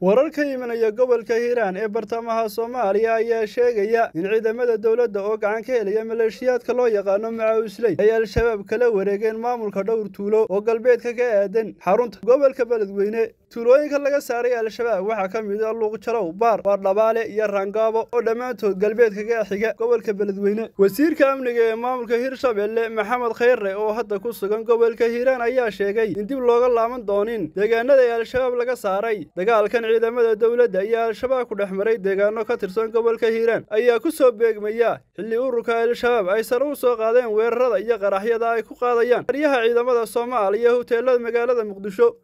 warar ka imanaya gobolka hiiraan ee bartamaha soomaaliya ayaa sheegaya in ciidamada dowladda oo gacan ka helaya maleeshiyaadka loo yaqaano macaawisley ay al-shabaab kala wareegeen maamulka dhowr tuulo oo galbeedka ka aadan xarunta gobolka beledweyne tuulooyinka laga saaray al-shabaab waxaa ka mid a luuqjalow baar baardhabaale iyo raangaabo oo dhammaantood galbeedka ka xiga gobolka beledweyne wasiirka amniga ee maamulka hirshabelle maxamed khayre oo hadda ku sugan gobolka hiiraan ayaa sheegay in dib looga laaban doonin deegaanada ee al-shabaab laga saaray dagaalkan ciidamada dowladda iyo al-shabaab ku dhex maray deegaano ka tirsan gobolka hiiraan ayaa ku soo beegmaya xilli ururka al-shabaab ay sare u soo qaadeen weerarada iyo qaraxyada ay ku qaadayaan qaryaha ciidamada soomaaliya hoteelada magaalada muqdisho